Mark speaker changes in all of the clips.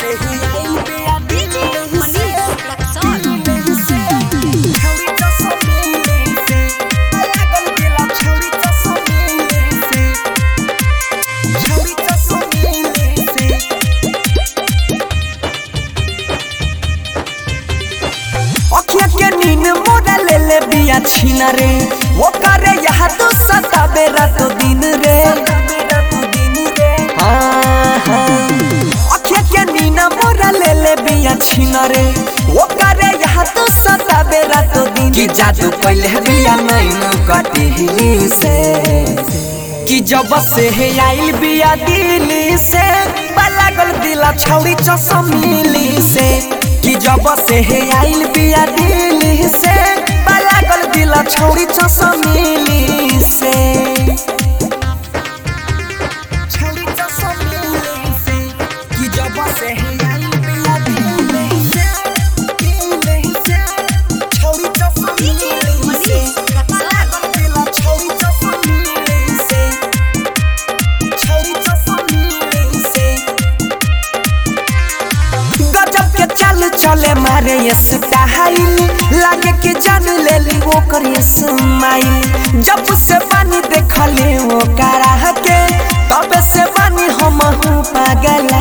Speaker 1: से ही आइल बिया
Speaker 2: DJ Manish Rexon.
Speaker 1: छौरी चसमेली से लागल दिला छौरी चसमेली से छौरी चसमेली से अखिया के नींद मोड़ा ले ले बिया छीन रे वो करे यहाँ तो सता बेरा तो दिन रे हाँ, हाँ। अखिया के नींद मोड़ा ले ले बिया छीन रे वो करे यहाँ तो सता बेरा तो दिन कि जादू पहले बिया नहीं कटी से कि जब से है आइल बिया दिल्ली से लागल दिला छौरी चसमिली से कि जब से है आइल बिया दिल्ली से लागल दिला छौरी चसमिली से छौरी चसमिली से कि जब से है आइल बिया दिल्ली से दिल्ली से छौरी चसमिली से लागल दिला छौरी चसमिली से छौरी चसमिली से गजब के चल चले मारे ये स्टाइल लागे कि जान ले ली वो करे स्माइल जब से पानी देखले वो करा के तब से पानी हम हूँ पागल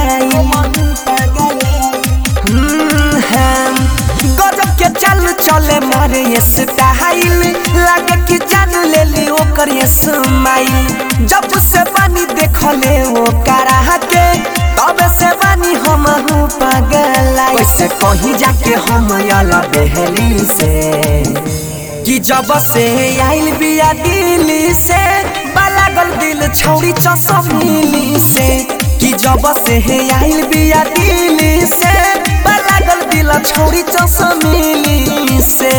Speaker 1: हम्म, हम गजब के चल चले मारे ये स्टाइल लागे कि जान ले ली वो करे स्माइल जब से पानी देखले वो करा के तब से बानी हम हूँ पागल वैसे कहीं जाके हम अला बहली से कि जब से आइल बिया दिल्ली से लागल दिल छौरी चसमिली से कि जब से आइल बिया दिल्ली से लागल दिल छौरी चसमिली से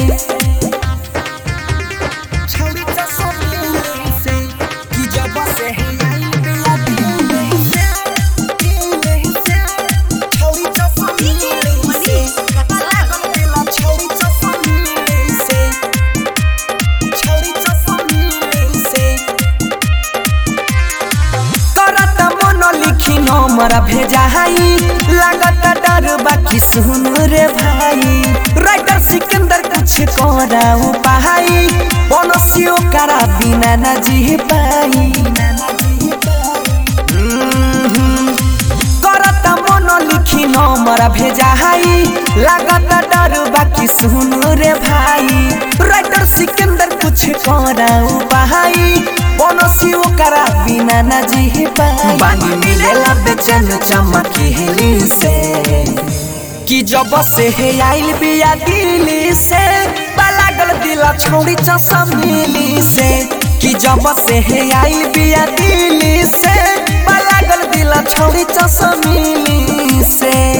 Speaker 1: छौरी चसमिली से कि जब से आइल बिया दिल्ली से दिल्ली से छौरी चसमिली से लागल दिल छौरी चसमिली से छौरी चसमिली से करत मन लिखी नंबर भेजाई लागत डर बाकी सुन रे भाई राइटर सिकंदर कुछ कराऊ पाई बनसियो करा बिना न जी पाई हम्म, करत मन लिखी नंबर भेजाई लागत डर बाकी सुन रे भाई राइटर सिकंदर कुछ कराऊ पाई बनसियो करा बिना न जी पाई बानी मिलेला बेचैन चमकी से कि जब से है आइल बिया दिल्ली से लागल दिला छौरी चसमिली से कि जब से है आइल बिया दिल्ली से लागल दिला छौरी चसमिली से